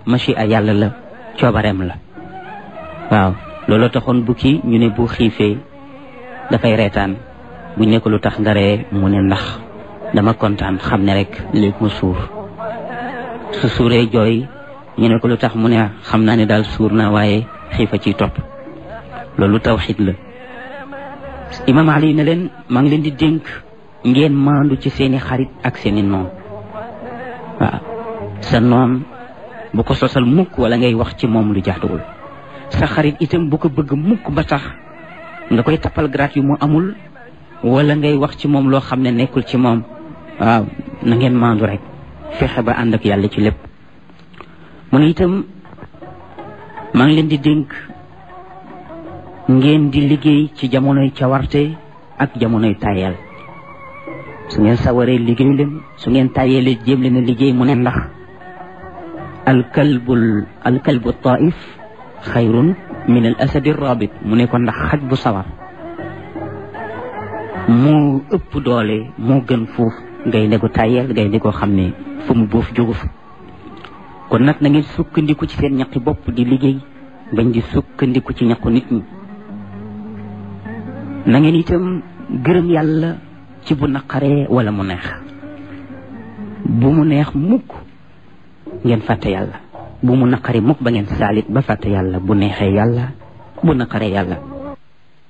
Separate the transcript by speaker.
Speaker 1: machia yàlla la coobareem la waaw loolu taxoon bukki ñu ne bu xiifee dafay reetaan buñ ne ko lu tax nga ree mu ne ndax dama kontaan xam ne rek léegi mu suur su suuree jooy ñu ne ko lu tax mu ne xam naa ne daal suur naa waaye xiifa ciy topp loolu tawxid la imam ali ne leen maa ngi leen di dénk ngeen maandu ci seeni xarit ak seeni noon waaw sa noon bu ko sosal mukk wala ngay wax ci moom lu jaaduwul sa xarit itam bu ko bëgg mukk ba tax nga koy tappal grat yu mu amul wala ngay wax ci moom loo xam ne nekkul ci moom waaw na ngeen maandu rek fexe ba ànd ak yàlla ci lépp mu ne itam maa ngi leen di dénk ngeen di liggéey ci jamonoy cawarte ak jamonoy tayel su ngeen sawaree liggéey leen su ngeen tayelee jéem leen a liggéey mu ne ndax alkalbul alkalbu taif xayrun min al asadi rabit mu ne ko ndax xaj bu sawar moo ëpp doole moo gën fuuf ngay ne ko tayel ngay ne ko xam ne fu mu boof jógu fa kon nag na ngeen sukkandiku ci seen ñaqi bopp di liggéey bañ di sukkandiku ci ñaqu nit ñi na ngeen itam gërëm yàlla ci bu naqaree wala mu neex bu mu neex mukk ngeen fàtte yàlla bu mu naqaree mukk ba ngeen saalit ba fàtte yàlla bu neexee yàlla bu naqaree yàlla